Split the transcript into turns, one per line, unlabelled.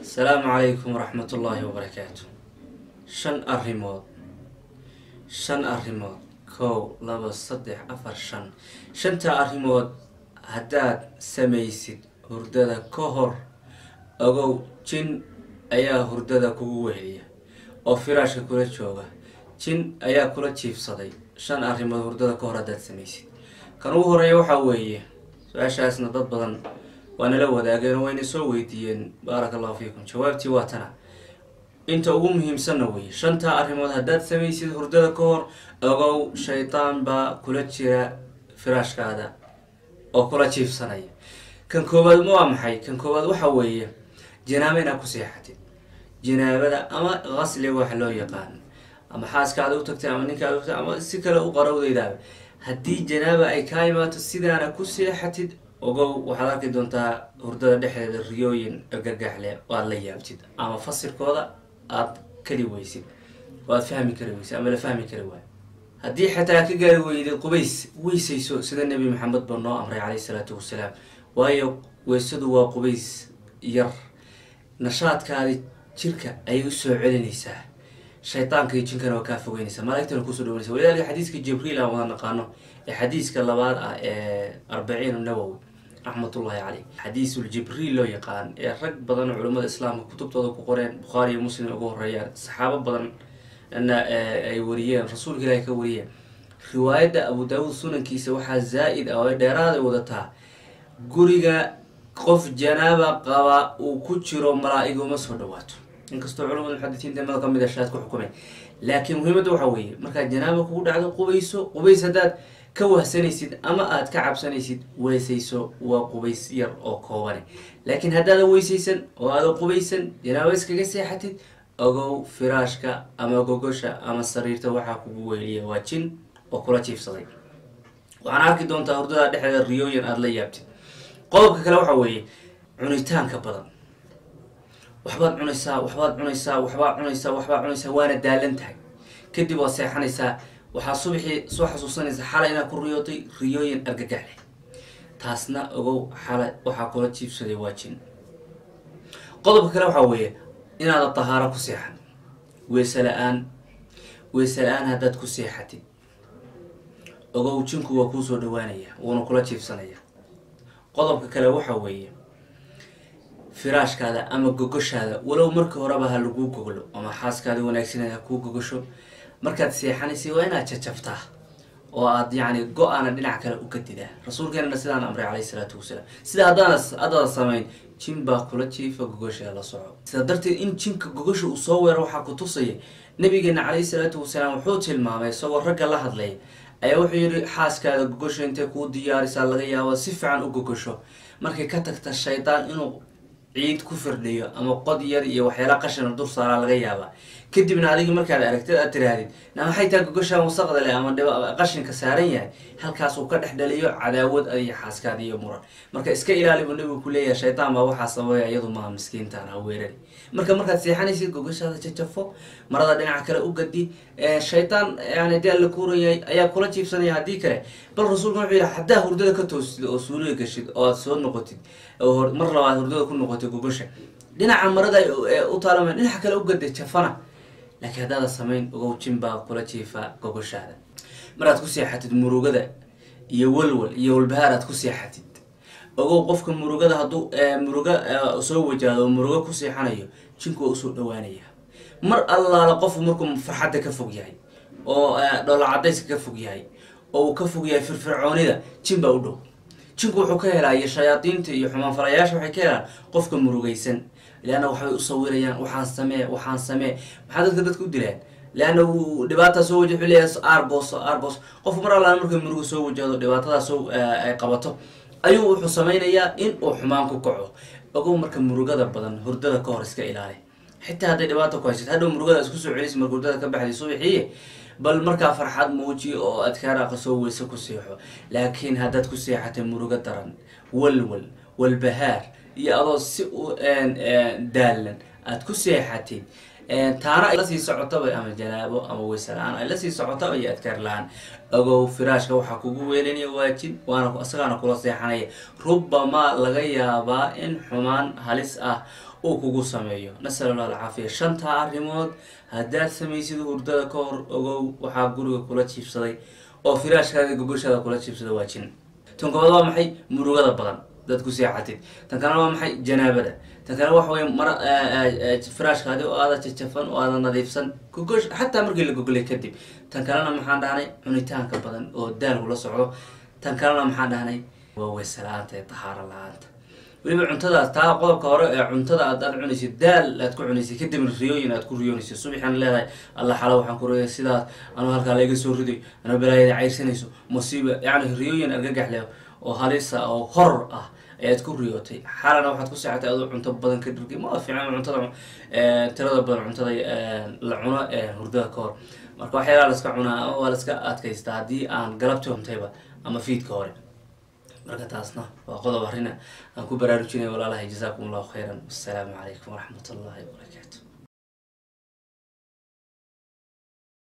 asalaamu calaykum waraxmat ullaahi wabarakaatu shan arrimood shan arrimood kow laba saddex afar shan shanta arrimood haddaad samaysid hurdada ka hor ogow jin ayaa hurdada kugu weheliya oo firaashka kula jooga jin ayaa kula jiifsaday shan arrimood hurdada ka hor haddaad samaysid kan ugu horeeya waxaa weeye su-aashaasna dad badan waa nala wadaageen oo wayna soo weydiiyeen baaraka allahu fiikum jawaabtii waa tana inta ugu muhiimsanna weeye shantaa arrimood haddaad samaysid hurdada ka hor ogow shaydaan baa kula jira firaashkaada oo kula jiifsanaya kan koowaad ma waa maxay kan koowaad waxa weeye janaabo inaad ku seexatid janaabada ama qasli wax loo yaqaan ama xaaskaada u tagtay ama ninkaada u tagtay ama si kale u qarowdaydaaba haddii janaaba ay kaa imaato sidaana ku seexatid ogow waxaad arki doontaa hurdada dhexdeeda riyooyin gagaxle oo aad la yaabtid ama fasirkooda aad kali weysid oo aad fahmi kari weysid ama la fahmi kari waayo haddii xataa ka gaari weydid qubays weysayso sida nebi maxamed ba noo amray caleyhi salaatu wasalaam waayo weysadu waa qubays yar nashaadkaadi jirka ayay usoo celinaysaa shaydaanka iyo jinkana waa kaa fogeynaysaa malaaigtana kusoo dhawanaysa walidaalika xadiiska jibriil aan wada naqaano ee xadiiska labaad ah ee arbaciin nawowi raxmatullahi caleyh xadiisuljibriil loo yaqaan ee rag badan oo culimmada islaamka kutubtooda ku qoreen bukhaari iyo muslim ugu horeeyaan saxaabo badan na ay wariyeen rasuulka ilaahi ka wariyeen riwaayadda abu daawuud sunankiisa waxaa zaa-id ah oo ay dheeraaday wadataa guriga qof janaaba qaba uu ku jiro malaa-iga uma soo dhawaato inkastoo culamada muxadisiinta mada kamid a shaad ku xukumeen laakiin muhiimadda waxaa weeye markaad janaaba kugu dhacdo qubayso qubays haddaad ka wahsanaysid ama aad ka cabsanaysid weysayso waa qubays yar oo koobane laakiin haddaada weysaysan oo aada qubaysan janaaba iskaga seexatid ogow firaashka ama gogosha ama sariirta waxaa kugu weyliya waa jin oo kula jiifsaday waxaan arki doontaa hurdada dhexdeeda riyooyin aada la yaabtid qodobka kale waxaa weeye cunitaanka badan waxbaad cunaysaa waxbaad cunaysaa waxbaad cunaysaa waxbaad cunaysaa waana daalan tahay kadib waad seexanaysaa waxaa subaxii soo xasuusanaysaa xalay inaad ku riyootay riyooyin argagax leh taasna ogow xalay waxaa kula jiibsaday waa jin qodobka kale waxaa weeye inaada tahaaro ku seexan weese la-aan weese la-aan haddaad ku seexatid ogow jinku waa kuu soo dhawaanaya wuuna kula jiibsanaya qodobka kale waxaa weeye firaashkaada ama gogoshaada walow marka horeba ha laguu goglo ama xaaskaada wanaagsaneed ha kuu gogosho markaad seexanaysay waa inaad jajabtaa oo aad yacni go-aana dhinac kale u kadidaa rasuulkeenana sidaan amray caleyhi salaatu wasalaam sida haddaana haddaada samayn jin baa kula jiifa gogosha la soco sidaa darteed in jinka gogosha uu soo weero waxaa ku tusaya nabigeena caleyhi salaatu wasalaam wuxuu tilmaamay isagoo ragga la hadlaya ayaa wuxuu yihi xaaskaada gogosho intay kuu diyaarisaa laga yaabo si fiican u gogosho markay ka tagta shaydaan inuu ciid ku firdhiyo ama qod yar iyo waxyaala qashina dur saaraa laga yaabaa kadibna adigi markaad aragtid aad tirahdid na maxay taa gogoshaan wasaqda leh ama qashinka saaran yahay halkaasuu ka dhex dhaliyo cadaawad adiyo xaaskaada iyo muran marka iska ilaali buu nabigu ku leeyahay shaytaan baa waxaa sababaya iyadu maha miskiintaan ha weerari marka markaad seexanaysid gogoshaada jajafo marada dhinaca kale u gadi shaytaan yani dee la kuurayay ayaa kula jiibsanaya haddii kale bal rasuulka wuxuu yihi haddaa hurdada ka toostid oo suuliga gashid oo aad soo noqotid oo mar labaad hurdada ku noqotid gogosha dhinaca marada u taalama dhinaca kale u gada jafana laakiin haddaada samayn ogow jin baa kula jiifa gogoshaada maraad ku seexatid murugada iyo walwal iyo walbahaar aad ku seexatid ogow qofka murugada hadduu muruga soo wajaado oo murugo ku seexanayo jinku waa usoo dhawaanaya mar allaala qofku markuu farxadda ka fog yahay oo dhoola cadayska ka fog yahay oo uu ka fog yahay firfircoonida jin baa u dhow jinku wuxuu ka helaa iyo shayaadiinta iyo xumaanfalayaasha waxay ka helaan qofka murugaysan leanna waxbay u sawirayaan waxaan samee waxaan samee maxaa dadka dadka u dilaan leanna uu dhibaataa soo waja wuxuu leeyahay arbos arbos qofku mar allaala markay muruga soo wajahdo dhibaatadaa soo ay qabato ayuu wuxuu sameynayaa in uu xumaan ku kaco ogow marka murugada badan hurdada ka hor iska ilaali xitaa hadday dhibaata ku haysid hadhow murugada isku soo celis marka hurdada ka baxday subaxiiye bal markaa farxad muuji oo adkaar aqasoo weyse ku seexo laakiin haddaad ku seexatay murugo daran walwal walbahaar iyo adoo si u daalan aada ku seexatid taana ay lasii socotaba ama janaabo ama weyse la-aan ay lasii socotaba iyo adkaar la-aan ogow firaashka waxaa kugu weelinaya waajib waana isagaana kula seexanaya rubamaa laga yaabaa in xumaan halis ah uu kugu sameeyo nasal allah alcaafiya shantaa arrimood haddaad samaysid hurdada ka hor ogow waxaa guriga kula jiibsaday oo firaashkaada gogoshaada kula jiibsada waa jin tan koobaad waa maxay murugada badan dad ku seexatid tan kalena waa maxay janaabada tan kale waxa wey mar firaashkaadi oo aada jajafan oo aada nadiifsan gogosh xataa markii la gogolay kadib tan kalena maxaan dhahnay cunitaanka badan oo daalku la socdo tan kalena maxaan dhahnay waa weyse la-aanta ee tahaaro la-aanta weliba cuntadaas taa qodobka hore ee cuntada aad aad cunaysid daal aad ku cunaysid kadibna riyooyin aad ku riyoonaysid subaxan leedahay alla xalo waxaan ku riyay sidaas anuu halkaa layga soo riday anuu balaayada cayrsanayso musiiba yacni riyooyin argagax leh oo halisa oo horor ah ayaad ku riyootay xaalana waxaad ku seexatay adoo cunto badan ka dhirgay ma fiican cuntada tirada badan cuntada la cuno hurdada ka hor marka waxyaalaha laska cunaa waa laska adkaystaa haddii aan galabti huntayba ama fiidka hore marka taasna waa qodob arrina aan ku baraarujinaya walaalahay jazaakum allahu khayran wassalaamu calaykum waraxmat ullahi wabarakaatu